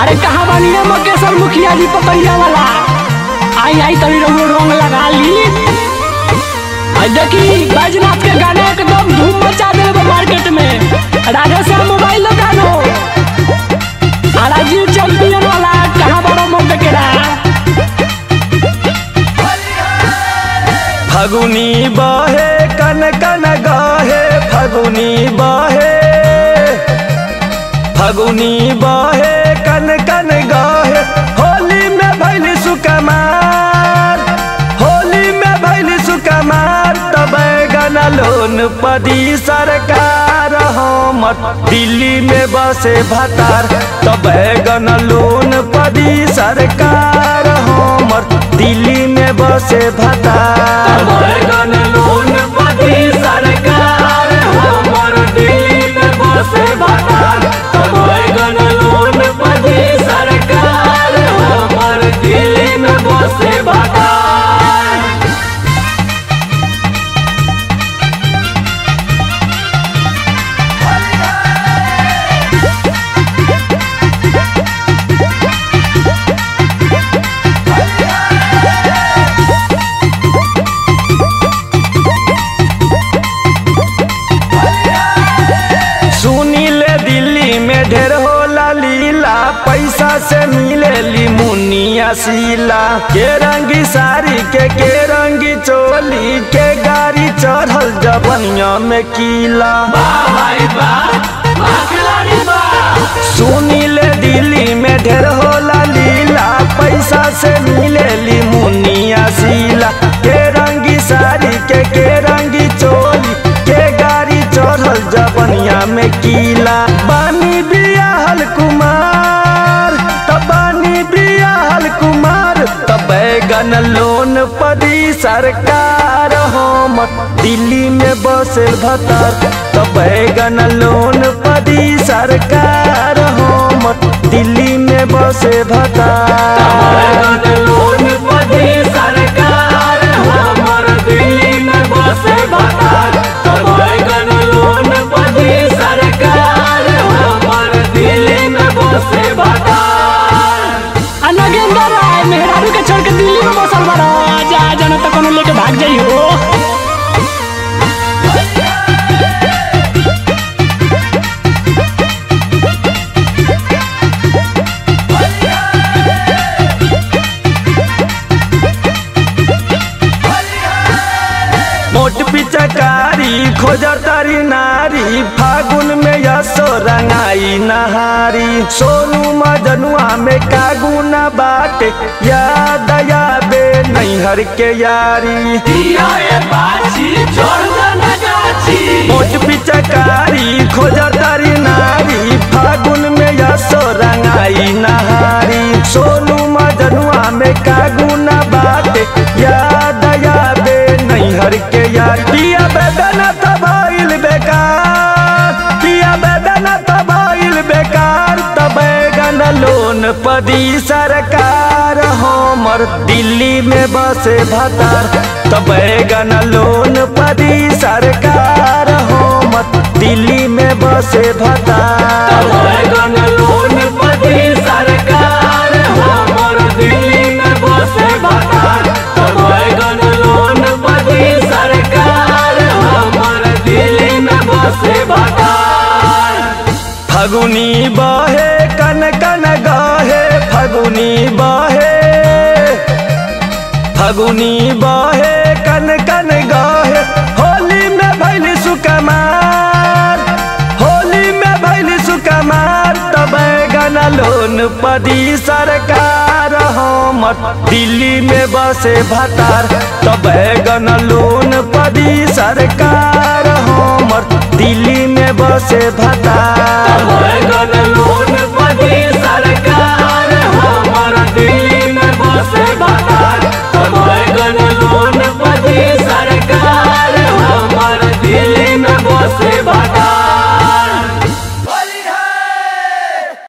अरे कहाँ बनिए मकेश्वर मुखिया जी पपैया वाला आई आई तनी रहुओ रंग लगा ली आ देखी बैजनाथ के गाना एकदम धूम मचा दे मार्केट में राजा श्याम मोबाइल दुकान हो आ राजीव चैंपियन वाला कहाँ बड़ो मुंह देखेला फगुनी बहे कन कन गाहे फगुनी बहे फगुनी बहे कन कन गाहे होली में भैली सुकमार होली में भैली सुकमार तब गन लोन पदी सरकार हमर दिल्ली में बसे भतार तब गन लोन पदी सरकार हमर दिल्ली में बसे भतार बैगन लोन पति सरकार हमर दिल्ली में बसे भतार बैगन लोन पति सरकार हमर दिल्ली में बसे भतार सुनी ले दिल्ली में ढेर होला लीला पैसा से मिलेली मुनिया सीला के रंगी साड़ी के के रंगी चोली के गाड़ी चढ़ल जबनिया में कीला भाई बा खिलाड़ी बा सुनी ले दिल्ली में ढेर होला लीला पैसा से मिलेली मुनिया सीला के रंगी साड़ी के के रंगी चोली के गाड़ी चढ़ल जबनिया में कीला बानी बियाहल कुमार तब बानी बियाहल कुमार तब बैगन लोन पदी सरकार हम दिल्ली में बसल भतर तब बैगन लोन पदी सरकार हम दिल्ली में बसे भतर बैगन लोन पति सरकार हमर दिल्ली में बसे भतार बैगन लोन पति सरकार हमर दिल्ली में बसे भतार नगेंद्र राय मेहरारू के छोड़ के दिल्ली में बसल बड़ा जा जाना तो कोनो लेके भाग जाई हो मोट पिचकारी खोजतारी नारी फागुन में यसो रंगाई नहारी सोनू मजनुआ में कागुना बाटे याद यादे नैहर के यारी मोट पिचकारी खोजतारी नारी फागुन में यसो रंगाई नहारी सोनू मजनुआ में कागुना बाटे याद यादे नैहर के यार पिया बेदना तबाइल बेकार पिया बेदना तबाइल बेकार तबैगन लोन पदी सरकार हमर दिल्ली में बसे भतार तबैगन लोन पदी सरकार हमर दिल्ली में बसे भतार बैगन लोन पति सरकार हमर दिल्ली में बसे भतार बैगन लोन पति सरकार हमर दिल्ली में बसे भतार फगुनी बहे कन कन गाहे फगुनी बहे फगुनी बहे कन कन गाहे होली में भैली सुकमार होली में भैली सुकमार तब गन लोन पदी सरकार हमर दिल्ली में बसे भतार तब गन लोन पदी सरकार हमर दिल्ली में बसे भतार बैगन लोन पति सरकार हमर दिल्ली में बसे भतार बैगन लोन पति सरकार हमर दिल्ली में बसे भतार